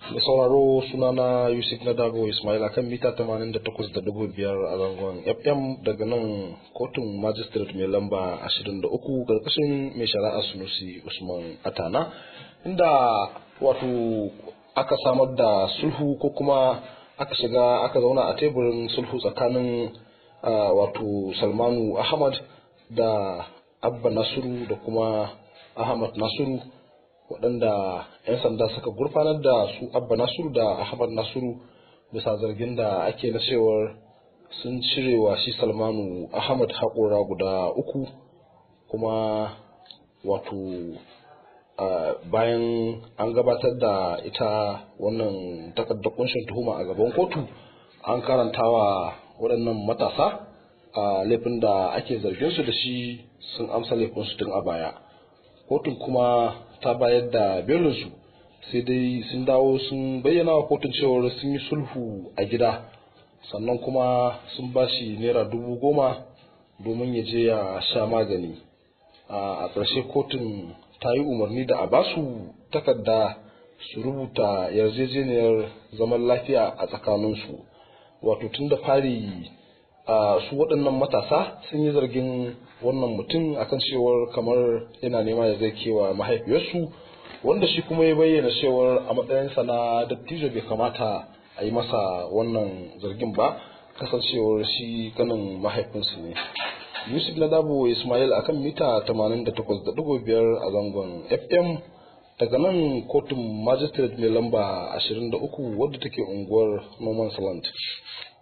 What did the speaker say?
da sauraro sunana yusuf na dago ismail akan mita 88.5 a zangon fm daga nan kotun magistrate mai lamba 23 karkashin mai shari'a sunusi usman atana inda wato aka samar da sulhu ko kuma aka shiga aka zauna a teburin sulhu tsakanin wato salmanu ahmad da abba nasiru da kuma ahmad nasiru waɗanda 'yan sanda suka gurfanar da su abba nasiru da ahmad nasiru bisa zargin da ake na cewar sun cirewa shi salmanu ahmad haƙora guda uku kuma wato bayan an gabatar da ita wannan takardar kunshin tuhuma a gaban kotu an karantawa waɗannan matasa a laifin da ake zargin su da shi sun amsa laifinsu tun a baya kotun kuma ta bayar da belinsu sai dai sun dawo sun bayyana wa kotun cewar sun yi sulhu a gida sannan kuma sun ba shi naira dubu goma domin ya je ya sha magani a ƙarshe kotun ta yi umarni da a ba su takarda su rubuta yarjejeniyar zaman lafiya a tsakaninsu wato tun da fari su waɗannan matasa sun yi zargin wannan mutum akan cewar kamar yana nema ya zai kewa mahaifiyarsu wanda shi kuma ya bayyana cewar a matsayinsa na dattijo bai kamata a yi masa wannan zargin ba kasancewar shi ganin mahaifinsu ne yusuf na dabo ismail akan mita 88.5 a zangon fm daga nan kotun magistrate mai lamba 23 wadda take unguwar noman land